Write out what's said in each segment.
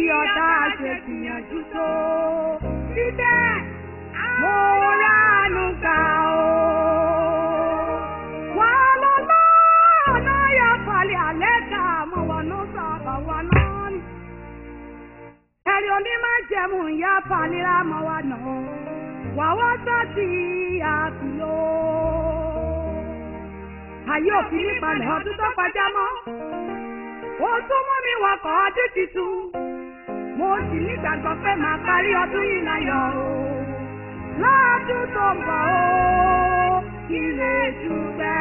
ọ̀tá ṣe gbìyànjú tó. Síbẹ̀, mo ránú gbà o. Wà á lọ lọ́nà yà falẹ̀ alẹ́ ká mọ̀ wà ní sábà wà náà ni. Ẹ̀rí oní máa jẹ̀mú ìyá falẹ̀ mọ̀ wà náà. Wà wá sọ́ọ̀tì àkùlọ̀. Ayé òfin nípalẹ̀ ọdún tó kọjá mọ́. Ó tún mú mi wakọ̀ ọdún tuntun. Mo sì nígbàgbọ́ pé màá parí ọdún yìí láyọ̀ o. Lọ́dún tó ń bọ̀ o, ilé dùgbẹ́.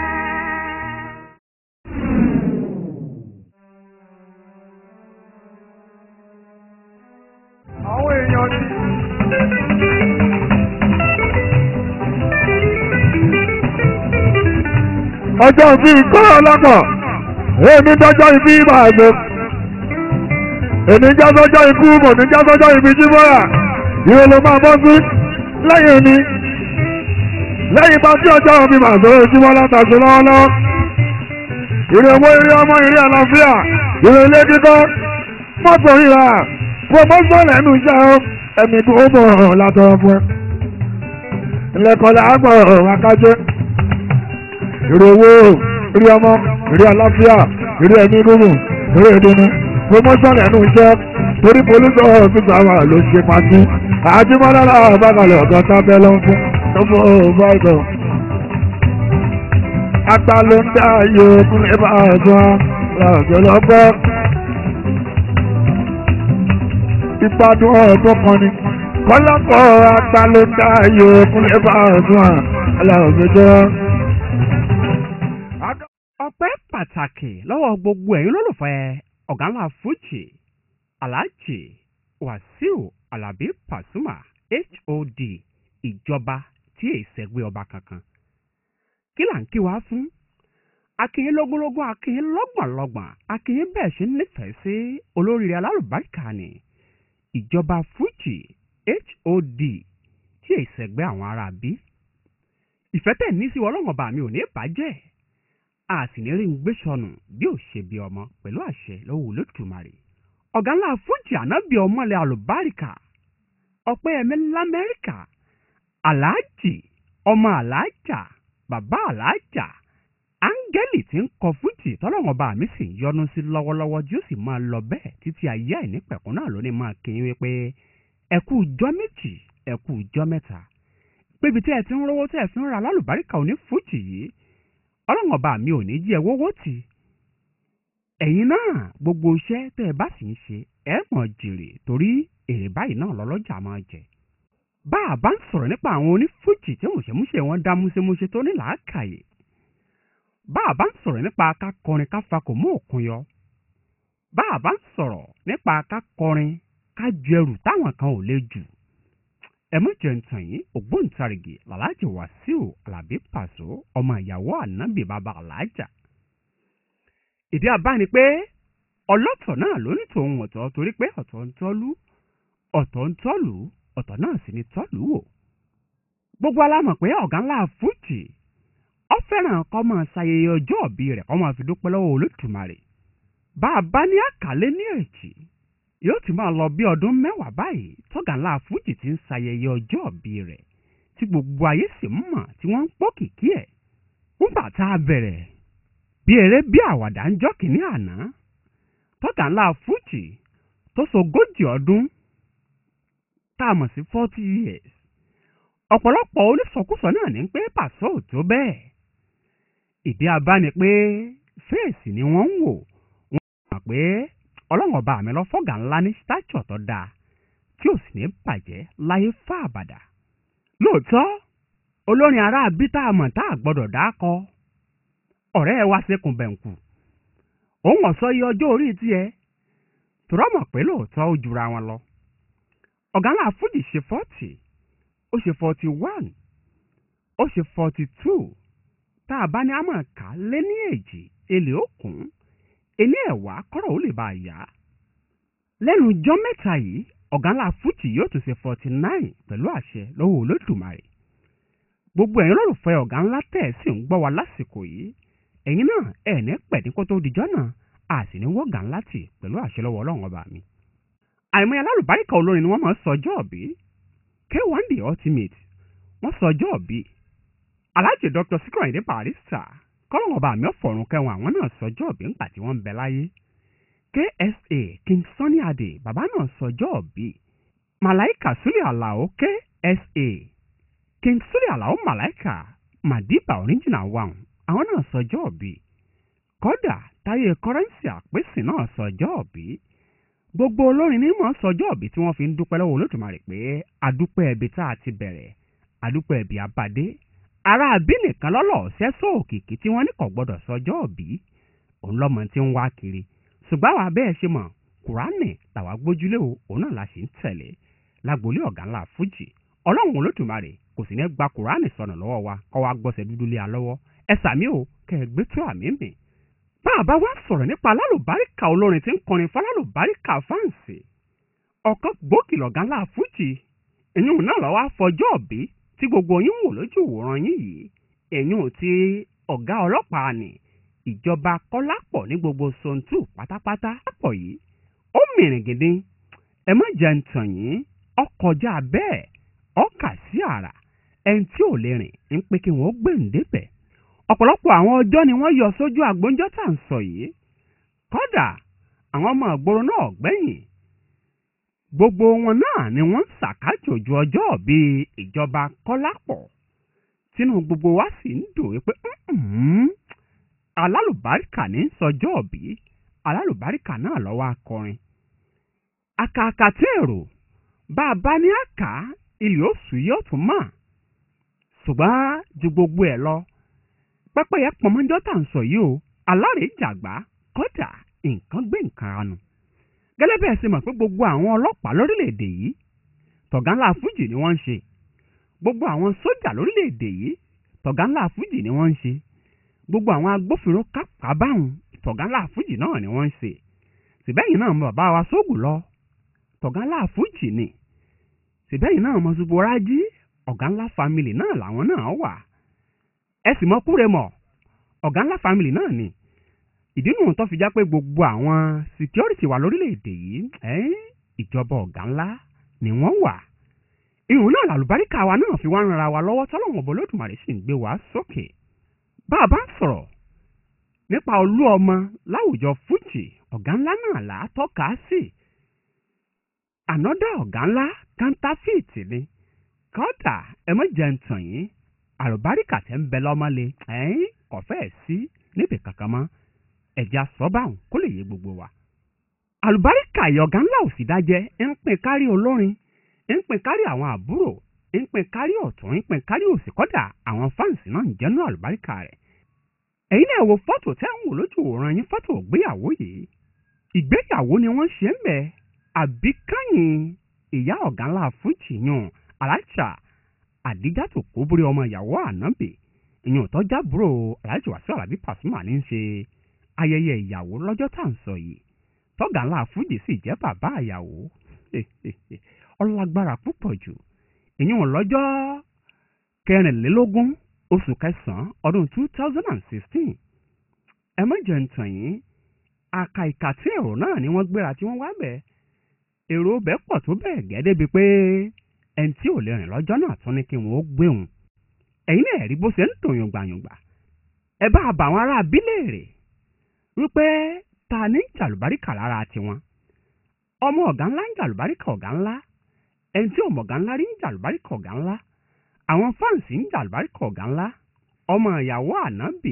àwọn èèyàn ni. ọjọ́ bí kọ́ ọlọ́pọ̀ èmi dọ́jọ́ ibi máa gbé èmi já sọ́jọ́ ikú mọ̀ ní já sọ́jọ́ ibi jíbọ́ra ìwé ló máa bọ́ sí lẹ́yìn ni lẹ́yìn bá tí ọjọ́ mi máa sọ̀rọ̀ ojúmọ́ látàṣe lọ́wọ́lọ́wọ́ ìrè owó ìrè ọmọ ìrè àlàáfíà ìrè ilé kíkọ́ mọ́tò rírà promotion lẹ́nu iṣẹ́ o ẹ̀mí tó mọ̀ látọ̀rọ̀ fún ẹ. ilẹ̀kọ̀lẹ̀ àgbọ̀ akájẹ́ ìrè owó ìrè ọmọ ìrè àlàáfíà ìrè ẹ̀mí gbogbo ìrè ìdùnnú promotion lẹ́nu iṣẹ́ torí polisi ọ̀fíìsì àwọn ló ṣe pàtó àjùmọ̀lá àbákalẹ̀ ọ̀gá sábẹ́ ló ń fún ọmọ ọ̀bọ̀dọ̀. apá ló ń dá yóò kúnlẹ̀ bá a sọ lọ́jọ́ lọ́gbọ́ ìgbádùn ọdún kan ni kọ́lọ́kọ́ apá ló ń dá yóò kúnlẹ̀ bá a sọ lọ́jọ́. ọpẹ́ pàtàkì lọ́wọ́ gbogbo ẹ̀yin olólùfẹ́ ọ̀gá ńlá fújì aláàjì wàsíù alábí pàṣùmà hod ìjọba tí èyí sẹ́gbẹ́ ọba kankan kí là ń kí wá fún akínyín lógúnlógún akínyín lọ́gbọ̀nlọ́gbọ̀n akínyín bẹ́ẹ̀ ṣe ń nífẹ̀ẹ́ sí olóríire alálùbáríkà ni ìjọba fújì hod tí èyí sẹ́gbẹ́ àwọn ará bí ìfẹ́ tẹ̀ ní sí ọlọ́mọba mi ò ní bàjẹ́ a sì ní rí ń gbé sọnù bí ò ṣe bí ọmọ pẹ̀lú àṣẹ lọ́wọ́ olódùmarè ọ̀gá ńlá fújì ànábì ọmọlẹ̀ àlùbáríkà ọ̀pẹ́ ẹ̀mí lamẹ́ríkà aláàjì ọmọ aláàjà bàbá aláàjà áńgẹ́lì tí ń kọ fújì tọ́lọ́wọ́n bá mi sì ń yọnu sí lọ́wọ́lọ́wọ́ tí ó sì máa lọ bẹ́ẹ̀ títí ayé àìnípẹ̀kún náà ló ní máa kíyìn wípé ẹ kú ijọ́ méjì ẹ kú ijọ́ mẹ́ta pébi tí ẹ ti ń rówó tí ẹ fi ń ra lálùbáríkà òní fújì yìí ọlọ́wọ́n bá mi ò ní jí ẹ wọ́wọ́ tì ẹ̀yin náà gbogbo iṣẹ́ tẹ́ ẹ bá sì ń ṣe ẹ mọ̀ jèrè torí èrè báyìí náà lọ́lọ́jà máa jẹ. bá a bá ń sọ̀rọ̀ nípa àwọn onífújì tí mùṣẹ́múṣẹ́ wọn dá múṣemúṣe tó ní làákàyè. bá a bá ń sọ̀rọ̀ nípa ká kọrin ká fakò mú òkun yọ. bá a bá ń sọ̀rọ̀ nípa ká kọrin ká ju ẹrù táwọn kan ò lè jù. ẹ mọ̀ jẹ́ ntàn yín ògbóǹtarìgì làlájì wàsíù alábí pàṣọ ọmọ ìyàwó ànábì bàbá alájà ìdí àbá ni pé ọlọ́tọ̀ náà ló ní tòun ọ̀tọ̀ torí pé ọ̀tọ̀ ń tọ́lú ọ̀tọ̀ ń tọ́lù ọ̀tọ̀ náà sì ni tọ́lù wò. gbogbo alámọ̀ pé ọ̀gá ńlá fújì ọ fẹ́ràn kọ́ máa ṣayẹyẹ ọjọ́ òbí rẹ̀ kọ́ máa fi dúpẹ́ lọ́wọ́ olódùmarè. bá a bá ní àkàlẹ́ ní èjì yóò ti máa lọ bí ọdún mẹ́wàá báyìí tọ́gà ńlá fújì ti ń ṣayẹyẹ ọjọ́ òbí rẹ̀ tí gbogbo ayé sì ń mọ̀ tí wọ́n ń pọ́ kìkì ẹ̀. nígbà tá a bẹ̀rẹ̀ bí eré bí àwàdà ń jọ́ kìíní àná tọ́gà ńlá fújì tó sogójì ọdún tá a mọ̀ sí forty years ọ̀pọ̀lọpọ̀ onísọkúsọ náà ní pé pàṣọ ò tó bẹ́ẹ̀ ìdí abá ni pé fèèsì ni wọ́n ń wò wọ́n mọ̀ pé ọlọ́run ọba mi lọ fọ́gà ńlá ní stature tó dáa tí ò sì ní bàjẹ́ láyé fá àbàdà lóòótọ́ olórin ará bí tá a mọ̀ tá a gbọ́dọ̀ dá kọ́ ọ̀rẹ́ ẹ wá sékun bẹ̀ǹkù òun ọ̀sọ́ iye ọjọ́ orí tiẹ̀ tòrọ́ mọ̀ pé lóòótọ́ ó jura wọn lọ ọ̀gá ńlá fújì ṣe forty ó ṣe forty one ó ṣe forty two tá a bá ní àmọ̀ ká lé ní èjì èlé òkun èlé ẹ̀wá kọ́rọ̀ ó lè bá a yá lẹ́nu ijọ́ mẹ́ta yìí ọ̀gá ńlá fújì yóò tún ṣe forty nine pẹ̀lú àṣẹ lọ́wọ́ olódùmarè gbogbo ẹ̀yin lólùfẹ́ ọ̀gá ńlá tẹ̀ sí ń gbọ́ wa lásìkò yìí ẹ̀yin náà ẹ̀ ní pẹ̀dín kó tó dijọ́ náà a sì ní wọ́gà ńlá tì pẹ̀lú àṣẹ lọ́wọ́ ọlọ́run ọba mi àìmọye alálùbáríkà olórin ni wọ́n máa ń sọjọ́ ọ̀bí k1 the ultimate wọ́n sọjọ́ ọ̀bí alájẹ dr sikiru ayinde barista kọ́lọ́wọ́n bá mi ọ̀fọ̀run kẹwọn àwọn náà sọjọ́ ọ̀bí ńgbà tí wọ́n ń bẹ láyé ksa king sunny ade bàbá náà sọjọ́ ọ̀bí malaika sule alao ksa king sule alao malaika madiba original one àwọn náà sọjọ́ ọ̀bí kódà táyé kọ́rẹ́ǹsì àpèsè náà sọjọ́ ọ̀bí gbogbo olórin ní mọ̀ sọjọ́ ọ̀bí tí wọ́n fi ń dúpẹ́ lọ́wọ́ olódùmarè pé adúpẹ́ ẹbí tá a ti bẹ̀rẹ̀ adúpẹ́ ẹbí abadé ará àbí nìkan lọ́lọ́ sẹ́sọ́ òkìkí tí wọ́n ní kò gbọ́dọ̀ sọjọ́ ọ̀bí òun lọ́mọ tí ń wá kiri ṣùgbọ́n àwa bẹ́ẹ̀ ṣe mọ̀ kùránì làwa gbójúlé o òun náà la ṣì ń tẹ̀lé lágboolé ọ̀gá ńlá fújì ọlọ́run olódùmarè kò sì ní gba kùránì sọnù lọ́wọ́ wa kọ́ wa gbọ́sẹ̀ dúdú lé a lọ́wọ́ ẹ sàmí o kẹ́ ẹ gbé tó àmì mi bá a bá wá sọ̀rọ̀ nípa alálùbáríkà olórin tí ń kọrin fún alálùbáríkà fáǹsì ọ̀kan gbòógì lọ̀gá ńlá fújì ìyún náà lọ́wọ́ àfọjọ́ ọ̀bí tí gbogbo yín wò lójú ìwòran yín yìí ìyún ti ọ̀gá ọlọ́pàá ni ìjọba kọ́lápọ̀ ní gbogbo sontu pátápátá pọ̀ yìí ó mìrìn gidi ẹ má jẹ́ ń tàn yín ọkọjá bẹ́ẹ̀ ọkà sí àrà ẹni tí ò lè rìn ń pé kí wọ́n gbèǹdébẹ̀ ọ̀pọ̀lọpọ̀ àwọn ọjọ́ ni wọ́n yọ sójú àgbóńjọ́ tá à ń sọ yìí kódà àwọn ọmọ ìgboro náà gbẹ̀yìn gbogbo wọn náà ni wọ́n ń ṣàkájòjú ọjọ́ bíi ìjọba kọ́lápọ̀ tínú gbogbo wa sì ń dùn wípé alálùbáríkà ní sọjọ́ òbí alálùbáríkà náà lọ́wọ́ akọrin àkàkà tí èrò bá a bá ní àká ilé oṣù yóò tún mọ̀ ṣùgbọ́n ju gbogbo ẹ̀ lọ pẹ́pẹ́yẹ pọnmọ́jọ́ tà ń sọ yìí o alárèéjàgbá kọ́dà nǹkan gbé nǹkan anu gẹ́lẹ́ bẹ́ẹ̀ ṣe mọ̀ pé gbogbo àwọn ọlọ́pàá lórílẹ̀‐èdè yìí tọ̀gá ńlá fújì ni wọ́n ń ṣe gbogbo àwọn sójà lórílẹ̀‐èdè yìí tọ̀gá ńlá fújì ni wọ́n ń ṣe gbogbo àwọn agbófinró kápá báwọn tọ̀gá ńlá fújì náà ni wọ́n ń ṣe síbẹ̀yìn náà mọ bàbá wa sóògùn lọ tọ̀gá ńlá fújì ni síbẹ̀yìn náà mọ ṣuborájí ọ̀gá ńlá family náà làwọn náà wà ẹ sì mọ kúrè mọ ọ̀gá ńlá family náà ni ìdí nù tó fi já pé gbogbo àwọn security wa lórílẹ̀‐èdè yìí ìjọba ọ̀gá ńlá ni wọ́n wà ìhùn náà làlùbáríkà wa náà fi wá ń ra wa lọ́wọ́ tọ́lọ́wọ̀n bọ́ lódùmarè sì ń gbé wa sókè bá a bá ń sọ̀rọ̀ nípa olú ọmọ láwùjọ fújì ọ̀gá ńlá náà là á tọ́ka sí ànọ́dá ọ̀gá ńlá kántáfíìtì ni kọ́dà ẹ mọ̀ jẹ́ ń tàn yín àlùbáríkà tẹ́ ń bẹ lọ́mọ́lé ẹ̀yìn kọ̀fẹ́ sí níbi kankan mọ́ ẹ̀já sọ́bàrún kó lè yé gbogbo wa. àlùbáríkà ìyọ̀gá ńlá ò sì dájẹ́ ń pín kárí olórin ń pín kárí àwọn àbúrò ń pín kárí ọ̀tún ń pín kárí òsì kọ́dà àwọn fáǹsì náà ń jẹ́nu àlùbáríkà rẹ̀. ẹ̀yin náà wo fọ́tò tẹ́ ń wò lójú òòrùn yín fọ́tò ìgbéyàwó yìí ìgbéyàwó ni wọ́n ṣe ń bẹ̀ àbíkáyìn ìyá ọ̀gá ńlá fújì yàn alájà àdíjàtò kóbórí ọmọ ìyàwó ànábì ìyàn tọ́jà búrò aláàjì wàsíù alábí pàṣùmà ní í ṣe ayẹyẹ ìyàwó lọ́jọ́ tá à ń sọ yìí tọ́gà ńlá fújì sì jẹ́ bàbá ìyàwó ọlágbára púpọ̀ jù ìyàn lọ́jọ́ kẹrìnlélógún oṣù kẹsàn-án ọdún two thousand and sixteen ẹ má jẹ́ ń tàn yín àka ìkà tí èrò náà ni wọ́n gbéra tí wọ́n wá bẹ̀ èrò bẹ́ẹ̀ pọ̀ tó bẹ́ẹ̀ gẹ́ débi pé ẹni tí ò lè rìn lọ́jọ́ náà tún ní kí wọ́n ó gbé òun ẹ̀yin náà rí bó ṣe ń tò yùngbàyùngbà ẹ bá bá àwọn ará abílẹ̀ rè wípé ta ní jàlùbáríkà lára tiwọn ọmọ ọ̀gá ńlá ń jàlùbáríkà ọ̀gá ńlá ẹni tí ọmọ ọ̀gá ńlá rí ń jàlùbáríkà ọ̀gá ńlá àwọn fáǹsì ń jàlùbáríkà ọ̀gá ńlá ọmọ ìyàwó ànábì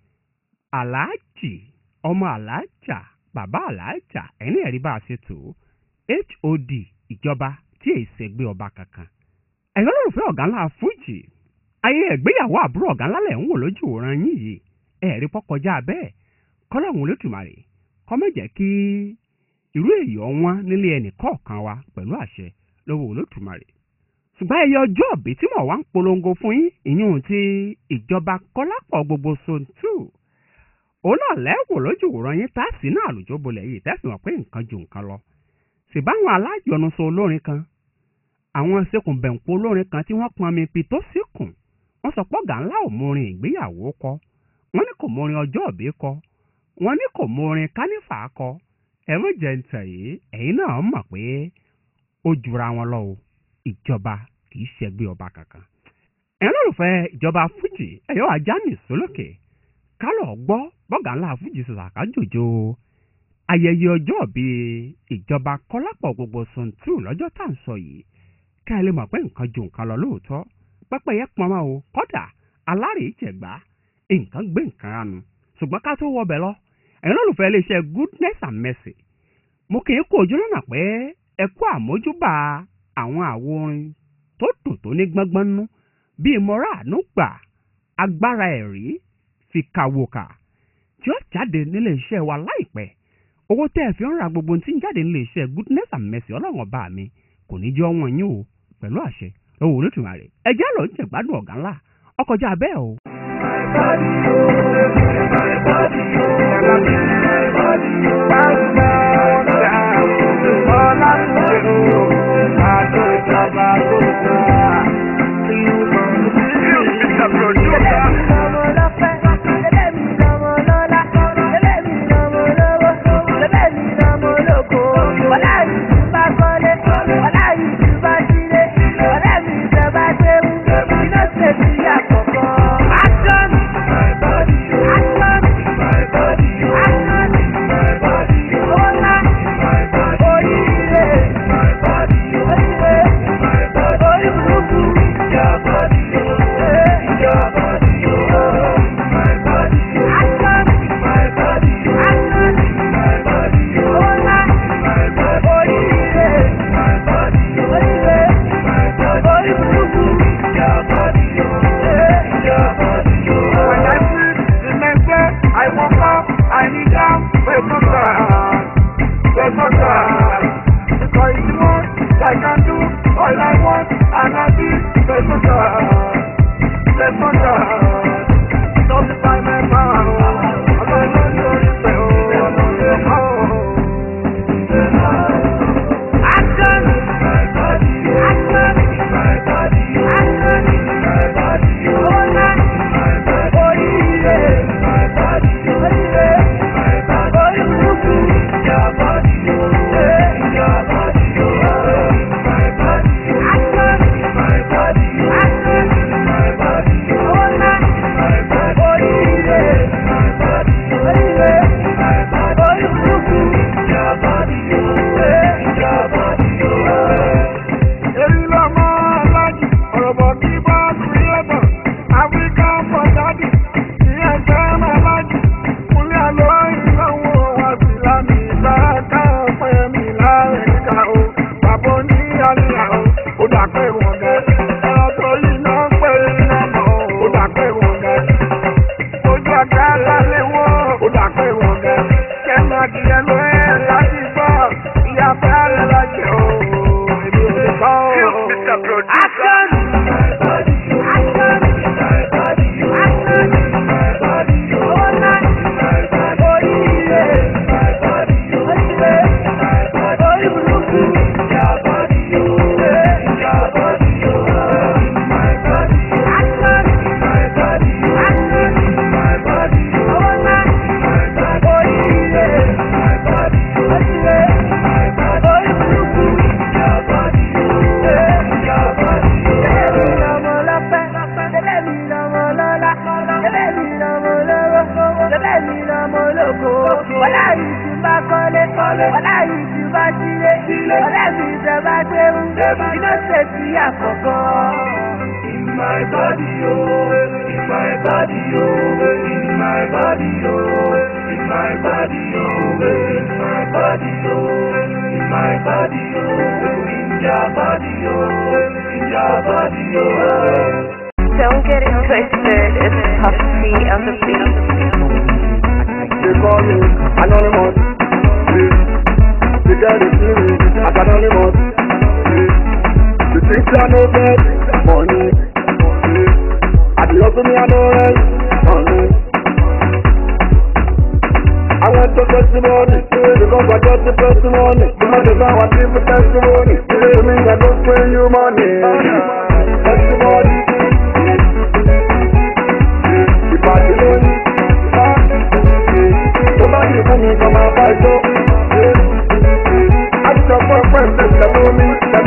aláàjì ọmọ aláàjà bàbá aláàjà ẹni ẹ̀rí bá a ṣe tó hod ìjọba tí èyí ṣègbè ọba kankan ẹ̀yọ́ lórúfẹ́ ọ̀gá ńlá fújì ayé ẹ̀gbéyàwó àbúrò ọ̀gá ńlá lẹ̀ ń wò lójú òran yín yìí ẹ̀rí pọ́kọjá bẹ́ẹ̀ kọ́lọ́hún olótùmarè kọ́mẹ̀jẹ̀ kí irú èyí ọ̀wọ́n nílé ẹnì kọ̀ọ̀kan wa pẹ̀lú àṣẹ lọ́wọ́ olótùmarè ṣùgbọ́n ẹyẹ ọjọ́ òbí tí mo wá ń polongo fún yín ìyún ti ìjọba kọ́lápọ̀ gbogbo zone two òun náà lẹ́wọ̀ lójú òran yín tá a sì náà àlùjọ bolẹ̀ yìí tẹ́sí wọn pé nǹkan ju nǹkan lọ ṣèbáwọn alájọnuṣọ olórin kan àwọn ṣekùnbẹ̀ǹpọ̀ olórin kan tí wọ́n pọn mi pi tó síkùn wọ́n sọ pé ọ̀gá ńlá ò mórin ìgbéyàwó kọ wọ́n ní kò mórin ọjọ́ òbí kọ wọ́n ní kò mórin kánífà kọ ẹ mọ̀ jẹ́ ntẹ̀ yìí ẹ̀yin náà mọ̀ pé ó jura wọn lọ o ìjọba kì í ṣẹgbẹ́ ọba kankan. ẹ̀yin olólùfẹ́ ìjọba fújì ẹ̀yọ́ ajá mi sólókè kálọ̀ gbọ́ bọ́gà ńlá fújì sọ̀sàkà jòjò ayẹyẹ ọjọ́ bíi ìjọba kọ́lápọ̀ gbogbo sọ̀ǹtù lọ́jọ́ tá à ń sọ yìí ká ẹ lè mọ̀ pé nǹkan ju nǹkan lọ lóòótọ́ pẹ́pẹ́yẹ pọnmọ́ o kọ́dà alárèé jẹ̀gbá nǹkan gbé nǹkan ránu ṣùgbọ́n ká tó wọbẹ̀ lọ ẹ̀yin olólùfẹ́ iléeṣẹ́ goodness and mercy mo kì í kó ojú lọ́nà pé ẹ kú àmójúbà àwọn àwo orin tó dùn tó ní gbọ́ngbọ́n nú bíi mọ́ra àánú gbà agbára ẹ̀rí fi kàwòkà tí ó jáde nílé iṣẹ́ wa láìpẹ́ owó tẹ́ ẹ fi ń ra gbogbo tí ń jáde nílé iṣẹ́ goodness and mercy ọlọ́run ọba mi kò ní jẹ́ ọwọ́n yín o pẹ̀lú àṣẹ lọ́wọ́ olótùmarè ẹ jẹ́ lọ ń jẹ̀gbádùn ọ̀gá ńlá ọkọjá bẹ́ẹ̀ o. Don't get it twisted, it's Puff T on the beat. They call me anonymous. They get it to me as anonymous. The things I know get money. I be hustle me I know rent money. I went to testimony because I got the testimony. Because if I want people testimony, believe me I don't bring you money. Testimony. Ìbàdí tó bá yìí fún mi kọ́ máa bá ẹjọ́. Àtijọ́ fún ẹ̀fọ́ ẹ̀fẹ́ ìṣẹ̀lẹ̀ omi, ìṣẹ̀lẹ̀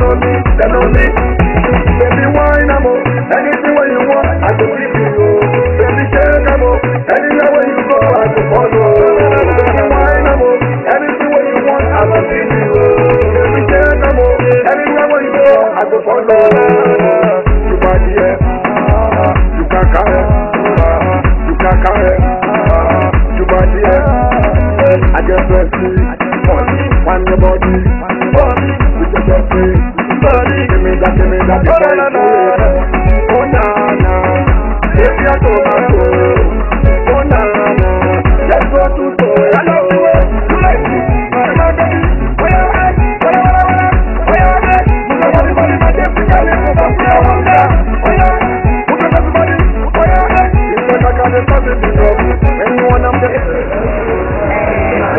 You body it, you can carry, you can carry, you body it. I just want to money, one your body, body, with your body, body. Give me that, give me that, give me that. Oh na na, if you're tomato, oh na na, let's go to store. I love the way you like it, my baby. Where you at? Where you at? Where you at? Move your body, body, my dear, bring your leg over here, over there. Where you at? Move your body, body, where you at? It's like I got a something to know. Anyone up there?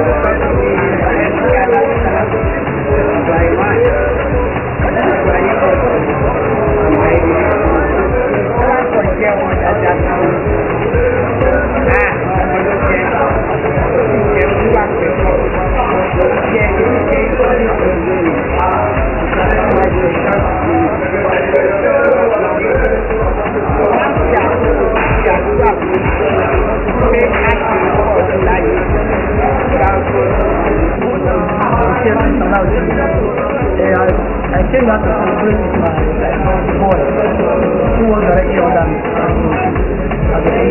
I came back to celebrate with my boy, who was already older than me. As a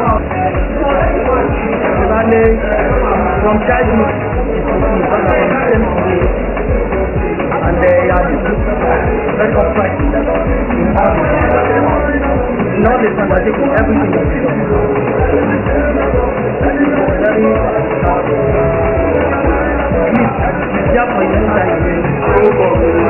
Finally, from childhood, it was me, but from the same day. And they are very upright in all the in all the undertaking, everything that he does. Very please, yeah, for you, time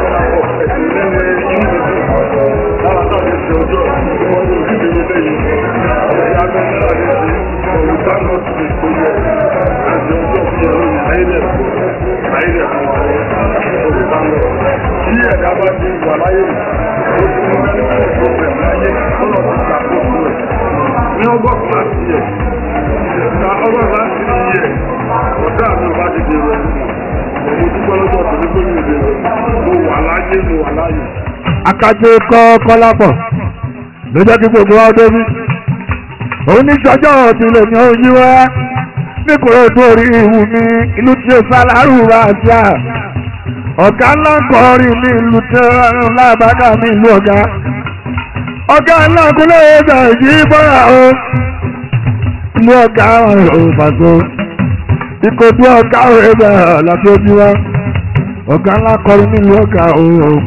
Ní ọgọ́rùn-ún láti yẹ, ìta ọgọ́rùn-ún láti yẹ, ọ̀dá mi ò bá ti di rẹ̀ mo dúpẹ́ lọ́jọ́ tó ní pé mi lè mo wà láyé mo wà láyé. akájé kọ́ kọ́lápọ̀ ló jẹ́ kí gbogbo wa débi òun ní sọjọ́ ìdílé ní oyin wá ní kòrò tó rí ìwù mi ìlú tí ó sálárù wá sí à ọ̀gá ńlá kọrin ní ìlú tí ó lábàgà ní ìlú ọ̀gá ọ̀gá ńlá kúlẹ̀ ẹ̀dà yìí bọ́ra o ìlú ọ̀gá ò fàṣọ ìkòtò ọ̀gá ẹ̀dà láti ojú wa ọ̀gá ńlá kọrin ní ìlú ọ̀gá o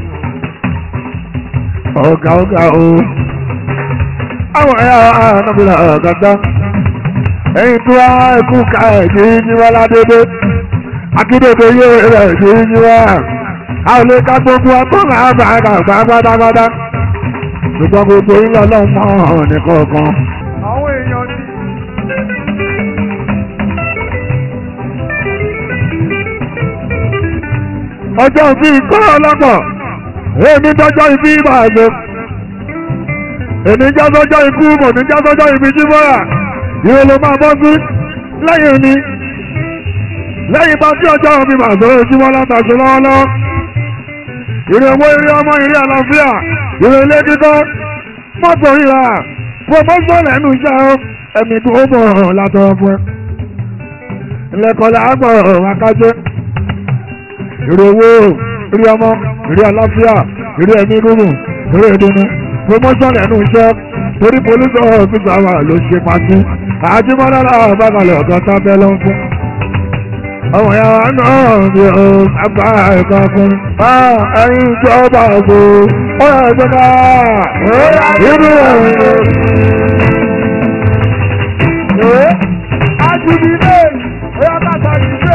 ọ̀gá ọ̀gá o àwọn ẹ̀yà ànábìlà ọ̀gá ẹ̀yìn tó wá ẹkú ká ẹ̀jẹ̀ yíyí wá ládébé akíndébé yóò rẹ̀ ẹ̀jẹ̀ yíyí wá a ò lè ká gbogbo akọ́nà àbàgà gbà pátápátá ṣùgbọ́n gbogbo yín lọ́lọ́run mọ́ ọ̀hún nìkọ̀ọ̀kan. àwọn èèyàn ní. ọjọ́ bí kọ́ ọlọ́pọ̀ èmi tọ́jọ́ ibi ìbàgbé èmi jásọ́jọ́ ikú mọ̀ ní jásọ́jọ́ ibi jímọ́ra ìwé ló máa bọ́ sí lẹ́yìn ni lẹ́yìn bá tí ọjọ́ mi máa sọ ojúmọ́ látàṣe lọ́wọ́lọ́wọ́ ìrè owó ìrè ọmọ ìrè àlàáfíà ìrè ilé kíkọ́ mọ́tò ríra promotion ẹnu iṣẹ́ ẹ̀mí tó bọ̀ látọ̀ fún ẹ ilẹ̀kọ̀lẹ̀ àgbọ̀ akájẹ́ ìrè owó ìrè ọmọ ìrè àlàáfíà ìrè ẹ̀mí gúngùn ìrè ìdùnnú promotion ẹnu iṣẹ́ torí police officer wa ló ṣe pàtó àjùmọ̀lá làwọn bàbàlẹ̀ ọ̀gá sábẹ́ ló ń fún. ọmọ ya wa náà bí o bàbá ẹ̀ka fún ẹ̀yin ìjọba àgbo ó yẹ ẹgbẹ́ ká inú ẹ̀rọ. Ajibide, oya kata jide.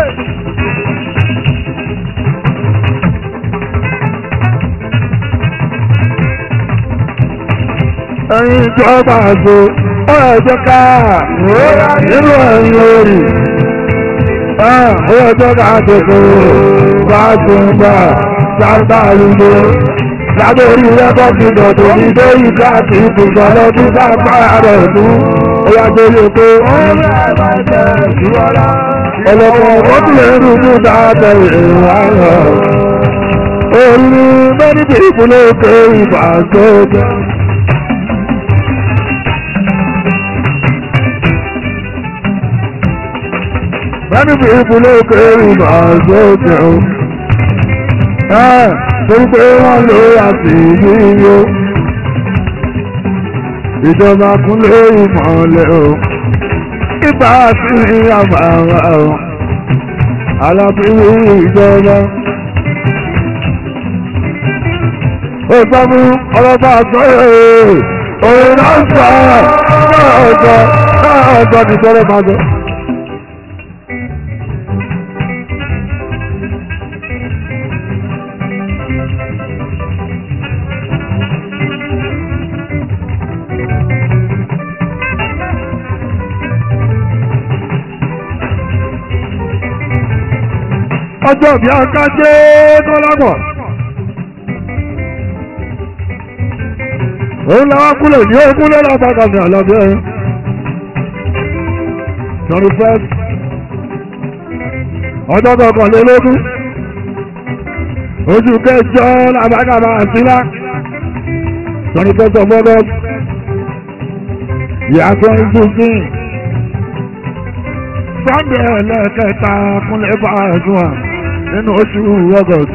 ẹ̀yin ìjọba àgbo ó yẹ ẹgbẹ́ ká inú ẹ̀rọ orí ó yẹ ẹgbẹ́ ká tètè bá tún gbà sábà lùdó lábẹ́ orí rẹ́kọ̀tì dọ̀tò ní lórí káàkiri ìpìlẹ̀ lọ́dún sábà rẹ̀ mú ó yà gbélé pé ọlọ́pàá ọkùnrin ẹ̀rù tó dáadọ́ ìrìn àárọ̀ orí mẹ́rin bí ìpínlẹ̀ òkè ìbàgbọ́ Many people look at him as well. ẹ̀ torí pé wọ́n lò àti yíyó ìjọba kúnlé ìmọ̀lẹ̀ o ìgbà sí àbàwà o alábíwí ìjọba. ó gbọ́ mú ọlọ́ba àtọ́ ẹ̀ òun náà sọ náà ọ̀dọ́ náà ọ̀dọ́ ní sọ́rọ́ máa sọ. ọjọ́ bí akájé kọ́lápọ̀. òun làwọn kúlẹ̀ ní ogún lọ́la bàtà ní àlàbí ẹ̀. twenty first ọjọ́ kọkànlélógún oṣù kẹjọ làbàgàbà àtìlá twenty first of August yà twenty fifteen sunday ẹlẹ́kẹta kúnlẹ̀ bá ẹ̀sùn à nínú oṣù August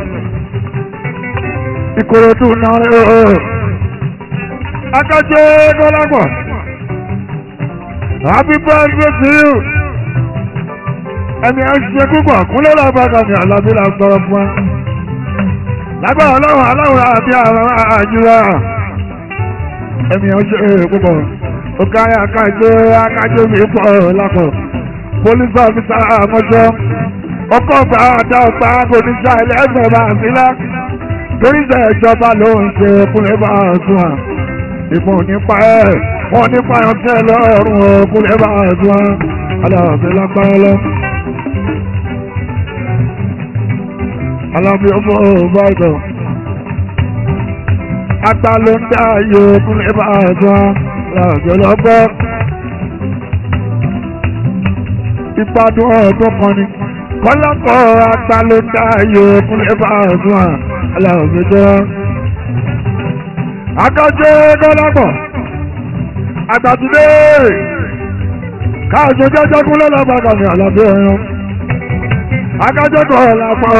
Ìkòròdú náà ẹ̀ akájé kọ́lápọ̀ happy birthday to you ẹni ẹ ṣe púpọ̀ kúnlẹ̀ lábàgà ní àlàbí la sọ̀rọ̀ fún ẹ lágbára ọlọ́run aláwọ̀ àbí àwọn àjùwà ẹni ẹ ṣe púpọ̀ ọkàyà akájé akájé mi pọ̀ lápọ̀ police officer àmọ́jọ́ ọkọ̀ ọgbà àdá ọgbà oníṣà ẹlẹ́gbẹ̀ẹ́ bá ń sílá torí ìṣe ìjọba ló ń ṣe kúnlẹ̀ bá ń sún à ìbọn nípa ẹ̀ wọ́n nípa ọ̀tẹ́ lọ́rùn ọkùnrin bá ẹ̀dùn aláàfin lágbára lọ. aláàfin ọmọ ọ̀bàdàn apá ló ń dá ayé ọkùnrin bá ẹ̀dùn aláàfin lọ́gbọ́. ìpàdùn ọ̀tún kan ni kọ́lákọ̀ apá ló ń dá ayé ọkùnrin bá ẹ̀dùn aláàfin jẹ́ akájẹ́ kọ́lápọ̀ àgbàdúdé káàjọ jẹ́jẹ́ kúnlẹ̀ lábàgà ní àlàbí ẹ̀yàn akájẹ́ kọ́lápọ̀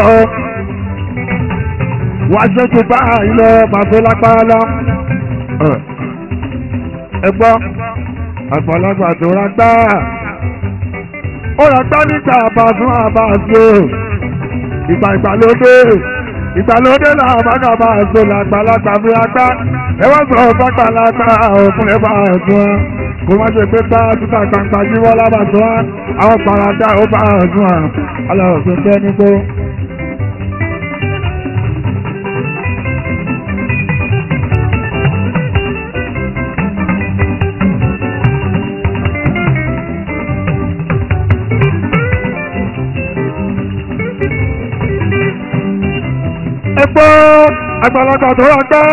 wàá ṣe tó bá ilẹ̀ pàṣẹ lápáálá ẹgbọ́ àgbàlagbà tó rágbá ó rágbá nígbà àbàzún àbàzó ìgbà ìgbàlódé ìgbàlódé làwọn bàgàbà àzó làgbàlagbà fi rágbá ẹ wá sọ fàgbàlagbà òkun ẹ bá ẹ̀dùn ẹ kó má ṣe pé bá títà gbangba jíwọ́ lábàtọ́ àwọn parada ó bá ẹ̀dùn ẹ aláwọ̀ tó tẹ́ nígbó. ẹgbọ́ àgbàlagbà tó wà gbọ́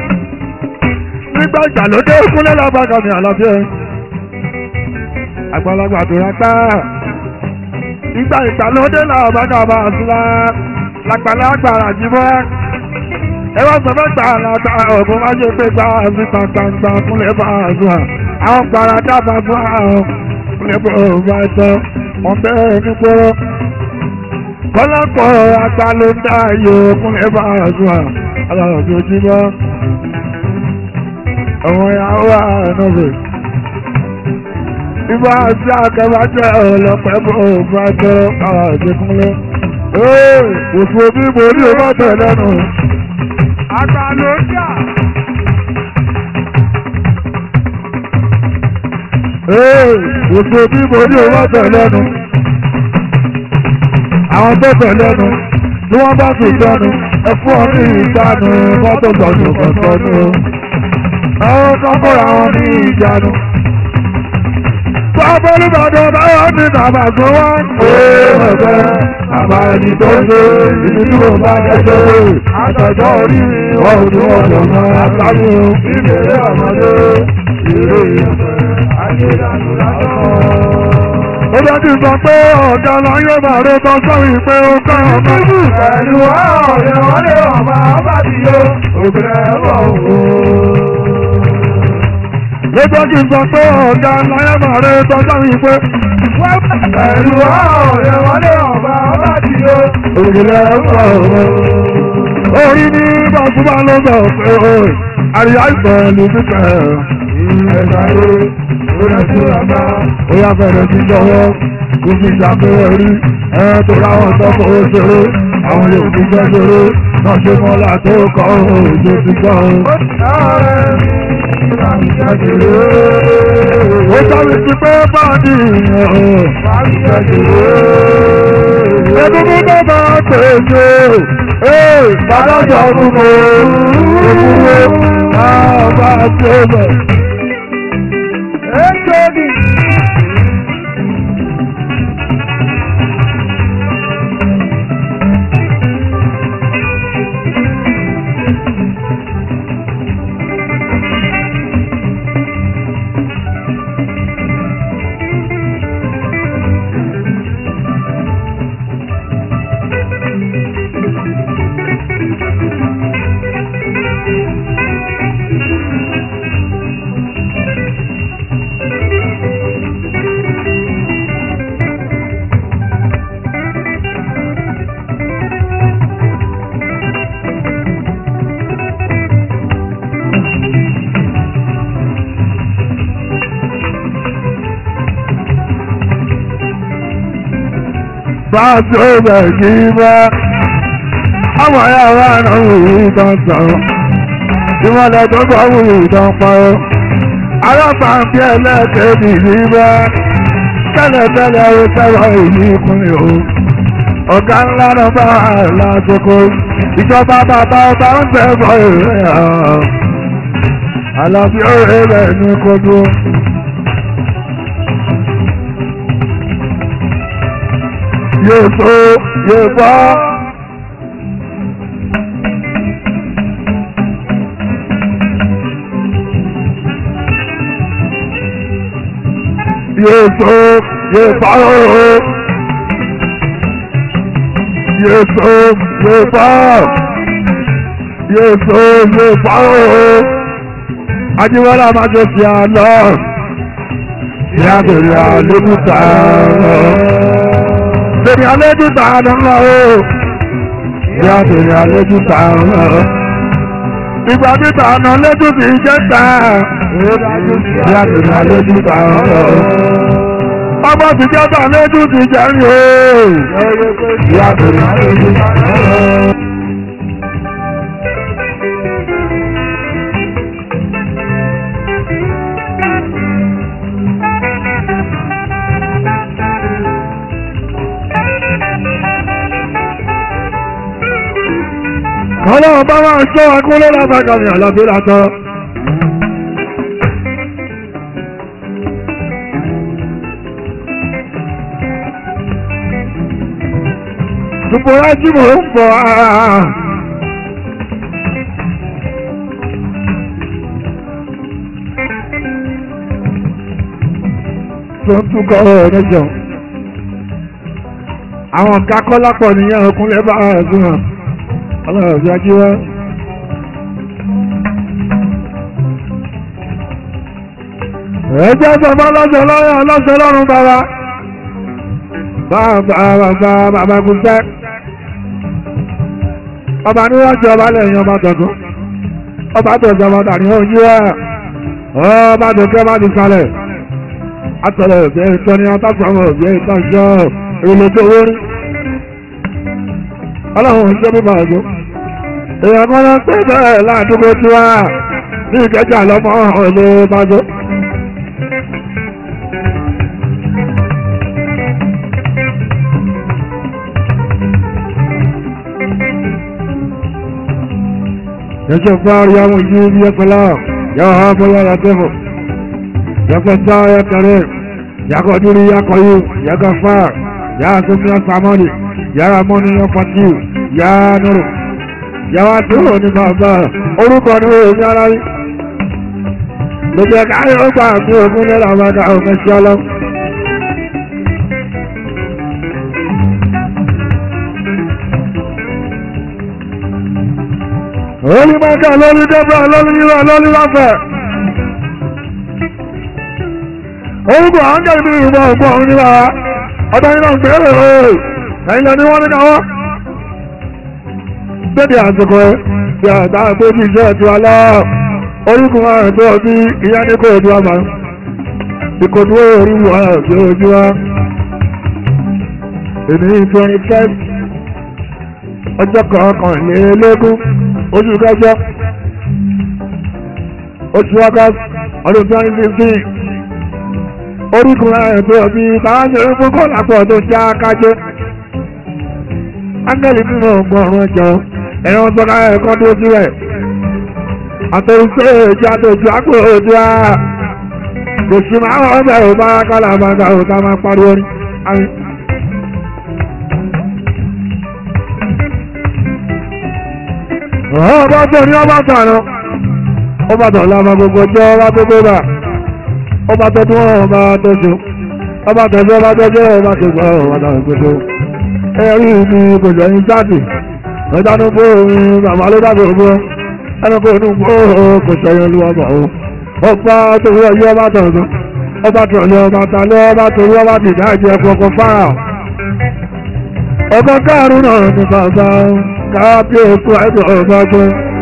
nígbà ìgbàlódé kúnlẹ̀ lábàgà ní àlàbíẹ́ àgbàlagbà tó wà gbọ́ nígbà ìgbàlódé làbàgà bá a sílá lágbàlagbà àjìmọ́ ẹ wá sọ fẹ́ gbà láta ọ̀gbọ́n má ṣe pé gbà síta gbangba kúnlẹ̀ bá a sùn à àwọn paradà bá fún àwọn kúnlẹ̀ bá a bá a sọ wọn bẹ́ẹ̀ ní kúrò kọ́lápọ̀ ata ló ń dá ayò kúnlẹ̀ bá a sùn à aláwọ̀ tó jí bọ́ àwọn ìyàwó àánúbẹ̀ ibà sí akẹ́bàjẹ́ ọlọ́pẹ́ bó bá tọ́ káwá ìdíkúnlẹ̀ òfò bí mo ní o bá tẹ̀ lẹ́nu. àgbà ló jà. òfò bí mo ní o bá tẹ̀ lẹ́nu. àwọn tó tẹ̀ lẹ́nu tí wọ́n bá sùn sẹ́nu ẹ fún ọ ní ìjánu mọ́tò gbọ̀dọ̀ kọ̀ọ̀tọ́nu. àwọn kọ́kọ́rọ́ àwọn ní ìjánu. Bàbá Olúbàdàn báyọ̀ ní bàbá tó wá. Ẹ̀ẹ́dẹ̀ bàbá ẹni tó ń ṣe ibi tí mo bá dẹ́sẹ̀ wò. Àtẹ̀jọ́ orí wọn ò ní ọ̀dọ̀ náà àtàlù. Ìbéèrè ọmọdé ìrè ìyẹ̀fẹ̀ àyèdànù lásán. Ó bá ti sọ pé ọ̀gá lọ yóò máa rẹ tán sọ́rí pé ó kọ́ ọmọ. Pẹ̀lú ọ̀rẹ́ wọn lé ọmọ àbádìyó, òbí ẹ̀ bọ̀ wò lọ́jọ́ kí n sọ pé ọ̀gá láyé máa rẹ tọ́jọ́ mi pé. pẹ̀lú ọ̀rẹ́ wọlé ọ̀bá ọba tí ó òkèlè ọ̀pọ̀ ọ̀rọ̀. orí ní bàbá ló sọ pé o àríyá ìtàn ní fífẹ́ ẹ̀ka yé ó lè sí ọ̀gá ó yà bẹ̀rẹ̀ sí jọwọ́ kó fi ṣàpẹẹrẹ rí ẹ̀ tó ráwọn tọ́kọ̀ ó ṣeré àwọn yóò fi fẹ́ ṣeré náà ṣe mọ́lá tó kọ́ òjò ti gbọ́ ó sáré sí pé báàdì ẹdúnú tó bá pèsè bàbá jọ fún mi òkúwé àbá tí ó bẹ̀. Báàsì ọ̀bẹ̀ yìí bá àwọn ayáwá náà wùyí tán sọ̀rọ̀. Tí wọ́n lọ tó bá wùyí tán parọ́. Alábàápí ẹlẹ́kẹ̀ẹ́bì yìí bá tẹ́lẹ̀tẹ́lẹ̀ ó sẹ́wọ̀ èyí kúnlẹ̀ o. Ọ̀gá ńlá náà bá lásìkò. Ìjọba bàbá ọba ń tẹ̀bọ̀ èrè hàn. Àlàbí òwe rẹ̀ ní kojú. yóò tó yóò bọ́. yóò tó yóò bọ́ ooo. yóò tó yóò bọ́. yóò tó yóò bọ́ ooo. Ajíwọ́lá máa jọ sí àlọ́. Ìyá bèrè àlébùtà lọ bèrè àlejò tààdà ńlá o. Ìyá bèrè àlejò tààdà ńlá o. Ìgbà tí tààdà lẹ́jọ́ sì jẹ́ tà. Ìyá bèrè àlejò tààdà ńlá o. Ọgbọ́n ti jẹ́ tà lẹ́jọ́ sì jẹ́ rí o. Ìyá bèrè àlejò tààdà ńlá o. ọlọ́run bá máa ṣọ́ akúnlé lábàgàmì àlàbí látọ́. Ṣùgbọ́n tí mò ń bọ̀ áá. Tó ń túkọ̀ ọ̀rọ̀ mẹ́jọ. Àwọn kakọ́lápọ̀ nìyẹn ọkùnrin bá ẹ̀sùn hàn ọlọ́run fi ají wá. ẹjẹ́ sọmọ lọ́sọ̀ lọ́yọ̀ lọ́sọ̀ lọ́rùn bàbá bàbá bàbá bàbá kùsẹ́ ọba níwájú ọba lẹ́yìn ọba tọ̀tún ọba tọ̀tún ọba tàní ojú ẹ̀ ọba tó kẹ́ má ti kalẹ̀ atọ̀lẹ̀ òbí ìtọ́ni atásọ̀mọ̀ òbí ìtọ́jọ́ èlò tó wórí ọlọ́run ṣe bí bàjọ́ èèyàn kan ló ń pè bẹ́ẹ̀ láàdúgbò tí wá ní ìkẹjà lọ́mọ ọ̀lẹ́ bàjọ́. Yẹ́sẹ̀ fáwọn yàwọn yìí bí ẹ pẹ̀lá yàwó ha bọ́lá yà tẹ́fọ̀. Yàkọ̀ sá yà kẹrẹ́ yàkọ̀ dúró yàkọ̀ yìí yàkọ̀ fà yà sọ́kì yà sàmọ́lì yàrá mọ́ni yà pàtì yà nùrù yàwá tó ní bàbá orúkọ ní òun yára rí lójú ẹ̀ka ayé ó gbà mí ògún ní làbàdà òun ẹ̀ṣẹ́ ọlọ́run. Olú Mẹ́kà lórí Débra lórí Yíra lórí Láfẹ̀. Orúkọ àńgẹ̀ ní ìmọ̀ ọ̀gbọ́n òun ní bàbá. Ọ̀dọ́ yìí náà ń gbèrè ooo. Ẹ̀yin lẹ́ni wọ́n ní káwọ́. dédé àsìkò ẹ bí àtà tó ti iṣẹ́ ti wá lọ́wọ́ orúkọ márùn tó bí ìyá ní kò ojú wa máa ìkòdú orí wà sí ojú wa èmi twenty five ọjọ́ kọkànlélógún oṣù kẹjọ oṣù august ọdún twenty fifteen orúkọ márùn tó bí káwọn ṣe fún kọ́lápọ̀ tó já kájọ ángẹ́lì nínú ọgbọ̀n ọ̀run ẹ̀jọ̀ ẹ̀rọ sọ́nà ẹ̀kọ́ tó sí rẹ̀ àtẹ̀wùsẹ̀ ìjà tó ju àpò òdu à kò sí máa wọ́n bẹ̀rù bá kálá bàgà òkà máa pariwo ní. ọba tó ní ọba tó àná ọba tó lámà gbogbo jẹ́ ọba tó gbé bá ọba tó tún ọba tó so ọba tó jẹ́ ọba tó jẹ́ ọba tó gbọ́ ọba tó gbé so ẹ̀rí ibi kò jẹ́ ní jáde ọjà ní bó orin bàbá ló dàbí ògbó ẹni kò ní bó kò sẹ́yìn olúwa bọ̀ ó ọba torí ọyọ́ ọba tọ̀tọ̀ ọba tọ̀lẹ̀ ọba talẹ̀ ọba torí ọba dìda ẹ̀jẹ̀ kọ̀ọ̀kan fáà ọba káàrún náà ní bàbá kábíyèsí ẹ̀dọ̀ ọba gbé.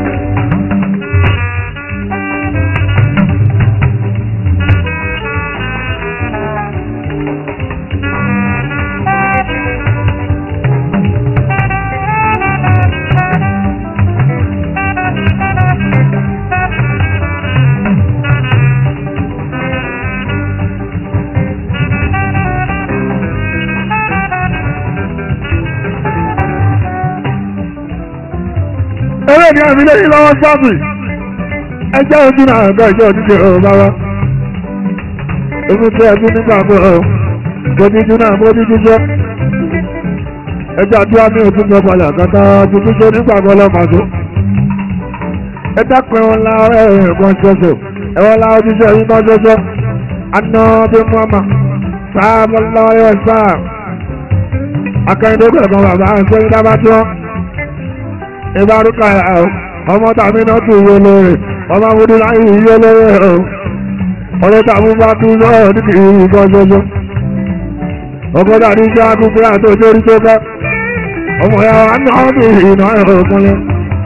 eré ní àmì lẹ́yìn lọ́wọ́ sáàbì ẹjẹ́ ojú náà ẹ̀gbẹ́ ìjọ òdíje ọ̀rọ̀ bára èmi tẹ́ ẹbí nígbà pé ọ̀ bójújú náà bójújú jẹ́ ẹjẹ́ àdúrà ní òtún jọ balẹ̀ àkàtà tuntun jẹ́ nígbà pé ọlọ́màṣó ẹ dákun ẹwọn la ẹ̀ẹ̀kan ṣoṣo ẹwọn la ojúṣe yìí kan ṣoṣo aná bí mọ́mà sáàmù lọ́yọ̀ sáà akẹ́yìndé kan bàbá àṣẹyìn dábàá tí wọ́n ìbárúkà ẹ̀ ọmọ tàbí náà tún yé lóore ọmọ amúdú láyé yé lóore ẹ̀ ọ̀rẹ́ tàbí bá tún lọ́ọ̀ ní kìí nǹkan ṣoṣo ọkọ̀ tàbí jẹ́ akúkú àti òjòrí tó kẹ́ ọmọ ya wa ní ọdún ìná ẹ̀rọ ìpínlẹ̀.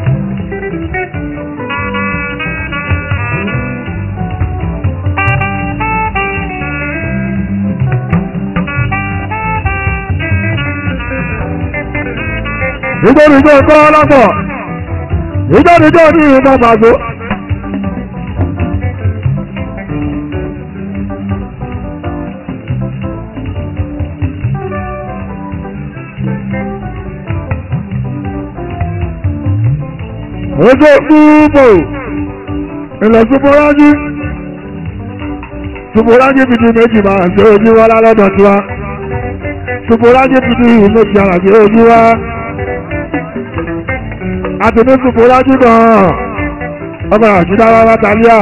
nítorí tó kọ́ lọ́pọ̀ nítorí tó ní ìbọn pàṣẹ. ojú gbúgbò ilẹ̀ ṣubúrájú ṣubúrájú bìtì méjì máa ṣe ojú wa lálọ́dọ̀ tiwa ṣubúrájú bìtì méjì ara ṣe ojú wa àti ní ṣubúrájú náà ọmọ àṣìdá rárá tàlíà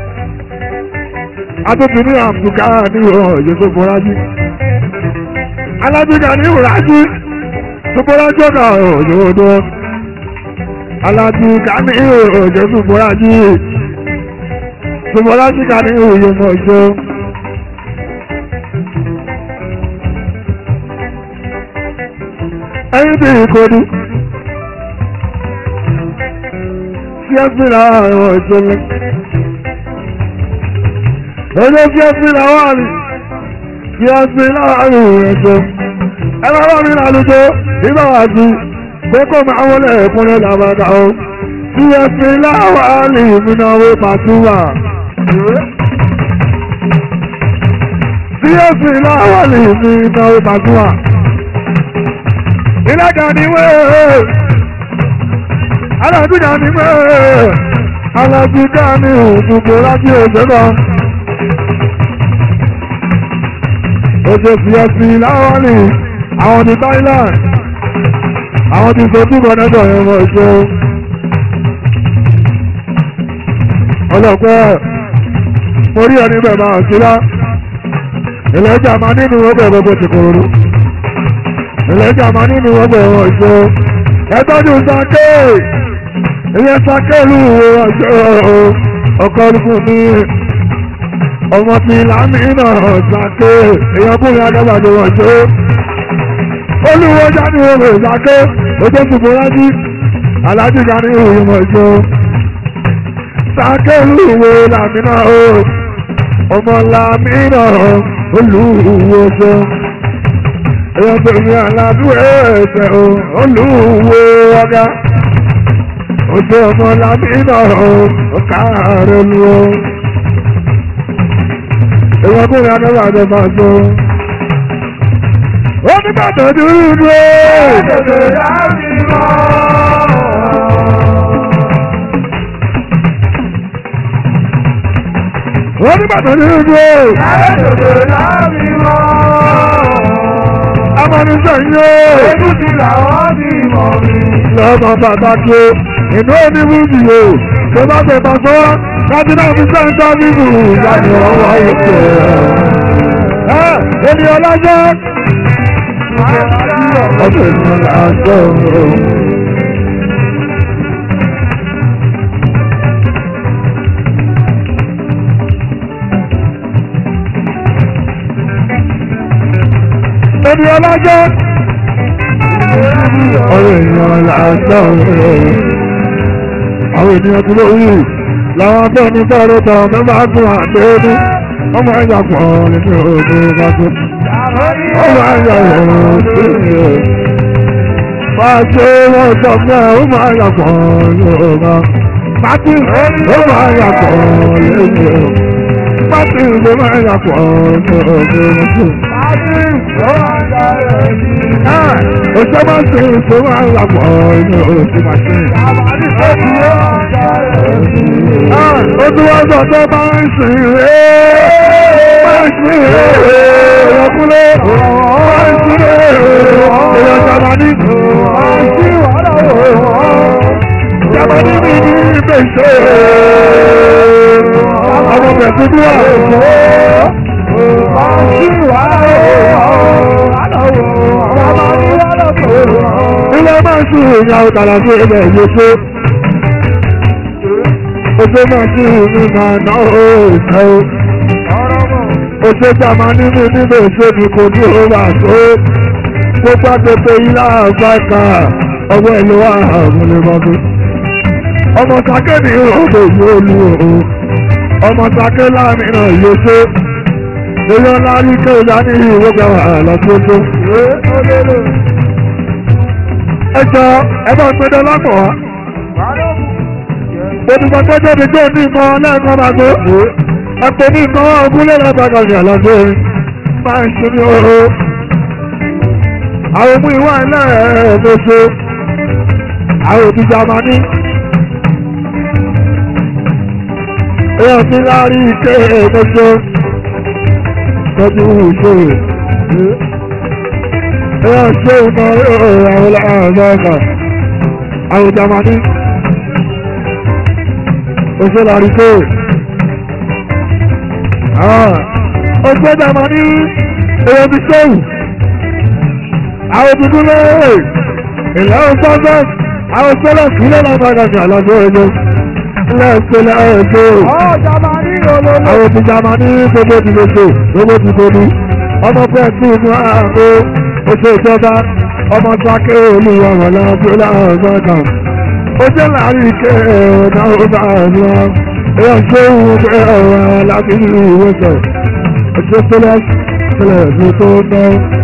àtúntì ní àbùká ní òye ṣubúrájú alábìgà ní ìwúrájú ṣubúrájú náà òye odò aláti kàní òjò ṣùgbọ́rájì ṣùgbọ́rájì kàní òye mọ̀jọ́ ẹni tí ìkọdù tí ẹ fi ra àwọn ìṣẹ̀lẹ̀ ọjọ́ tí ẹ fi ra wà ní tí ẹ fi ra àwọn ìrẹsẹ̀ ẹ bá wà mí lálùjọ nígbà wà sí kókó máa wọlé ẹ̀kúnrẹ́ làbàdà o tí ẹ fi láwà lè múnáwó pàtúwà. tí ẹ fi láwà lè múnáwó pàtúwà. ìlàjà ni wẹ́ẹ̀ alájújà ni wẹ́ẹ̀ alájújà ni òdùgbò lájú òṣèlú. oṣù tí ẹ fi láwà lè àwọn ti Thailand àwọn ti sọ túbọ̀ nẹ́tọ̀ yẹn wọ́n ṣe ọlọ́pẹ́ mo rí ẹni bẹ̀ máa sílá ìlẹ́jà máa nínú ọgbẹ̀ gbogbo ti kòrò ìlẹ́jà máa nínú ọgbẹ̀ wọ́n ṣe ẹtọ́jú sake ìyẹn sake lù wọ́n ṣe ọkọ̀ olùkù ní ọmọ ti lámìnà sake èèyàn kúrin adábàdé wọ́n ṣe olúwo jáde wọn lè sàké ojú ṣùgbọ́n rájí alájí kan ní ìmọ̀jọ sákẹ́lù wo làmínà o ọmọ làmínà olúwo ṣe èèyàn tèmi aládùúgbò ẹ̀sẹ̀ o olúwo ọ̀gá ojú ọmọ làmínà o káàárẹ̀ lu o èèyàn kúrin akẹ́kọ̀ọ́ àjọba tó ó ní bàtà dúdú o. wọ́n ní bàtà ní ìlú o. amọ̀nisẹ̀ yìí o. lọ́mọ pàtàkì o inú oníbùdí o tó bá tẹ̀ bá sọ́ láti náà fi sẹ́ńtà bíbù láti ọwọ́ ìpè. ènìyàn lájọ́. ọ̀sẹ̀ ènìyàn lájọ́ o. ẹni ọlọ́jọ́. ọ̀rọ̀ èèyàn làásán àwọn ènìyàn tó lórí làwọn abẹ́ni bẹ́ẹ̀rẹ̀ tọ̀ mẹ́fà gùn àdéhùn ọmọ ẹ̀yà pọ̀ nínú ogun bàtú. ọmọ ẹ̀yà ìrọ̀rùn sí i. Fàṣẹ wọn sọ fún ẹ, ó máa yà pọ̀ Yorùbá. Pátì ó máa yà pọ̀ lẹ́yìn. Pátì ló máa yà pọ̀ Yorùbá. Oṣù máa ń ṣe èso máa ń lapọ̀ inú oṣù máa ṣe. Ó tún wá sọ pé máa ń sìn ré. Máa ń sìn ré. Ìrọ̀kúnlé. Máa ń sìn ré. Èèyàn Jàmánì. Máa ń sìn wàhálà wò. Jàmánì mi ní ìgbésẹ̀. Ọmọ bẹ̀rẹ̀ tó wà. Máa ń sìn wàhálà wò ilé máa ń sún ìrìn àwọn tààrà sí ilẹ̀ ìyókè. Oṣù máa ń sún ìrìn máa ná òòṣà o. Oṣù jàmá nínú nínú ìṣèlú kò ní òwà tó. Gbogbo agbègbè ilé àgbàkà ọwọ́ ìlú wa àwọn olùmọ̀gbé. Ọmọ sake ní ìrọ̀lẹ́ ìlú olú o. Ọmọ sake láàrin náà ìyókè. Èèyàn lárí kéèyà ní ìwé gbàgbà lọ́sọ́tọ́ ẹjọ́ ẹbá gbẹdẹ lápọ̀ wá. Olùkọ́ tó jáde tó ní ìmọ̀ lẹ́ẹ̀kan máa gbé. Ẹ̀pọ̀ ní ìmọ̀ ogúnlé lábàgà ní àlàjé máa ń ṣe ní oró. Àwọn ohun ìwà ẹlẹ́ẹ̀ẹ́dẹ́sọ. Àwọn òbí Jamani. Èèyàn ti láàrí ike ẹ̀ẹ́dẹ́sọ. Tọ́jú ìṣòro ẹ̀yà ṣe ìmọ̀ àwọn àgbàgbà àwọn jamani òṣèlú àríkò ọgbẹ́ jamani èyàn ti ṣéwù àwọn tuntun lẹ́yìn ìlànà sọ́sọ́ àwọn sọ́lọ̀ sílẹ̀ lágbàgbà ní àlọ́jọ́ ẹjọ́ ilẹ̀ ìṣẹ̀lẹ̀ ẹ̀ṣọ́ àwọn ti jamani gbogbo ti lóṣù gbogbo ti tóbi ọmọ pẹ́ẹ́ tí inú ààrùn oṣù ìjọba ọmọ sáké olúwa wà lábẹ́ láàbá kan ó jẹ́ láàrin ike ọ̀nà ọba àlọ́ èèyàn ṣé òun pé ọ̀rọ̀ láti ní ìwòsàn ọjọ́ tẹ́lẹ̀ tẹ́lẹ̀ ní tó ná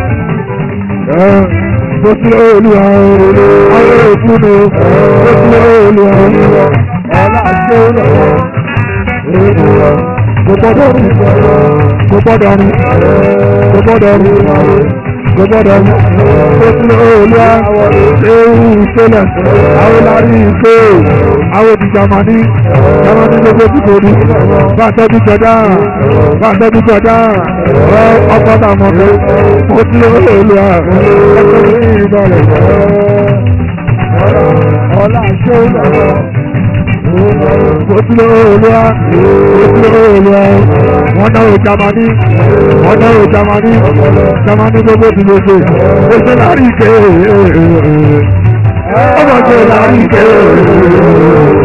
bó ti olúwa àwọn òkúni bó ti olúwa ọ̀la ṣé lọ́wọ́ kò gbọ́dọ̀ rí kò gbọ́dọ̀ rí kò gbọ́dọ̀ rí gbọ́dọ̀ mú oṣù olúwa ewu ìṣẹ̀lẹ̀ àwọn lárí ìṣe àwọn ti jamani jamani gbogbo ti kò ní bá tọ́jú jọdá bá tọ́jú jọdá ọkọ̀ tàmọ́tò oṣù olúwa ẹgbẹ́ ní ìbọ̀lẹ̀ ọlá ṣé olúwa oṣù olúwa oṣù olúwa wọ́n náà ò jamani wọ́n náà ò jamani jamani gbogbo ti lè ṣe oṣù lárí ike ọmọ ṣe lárí ike.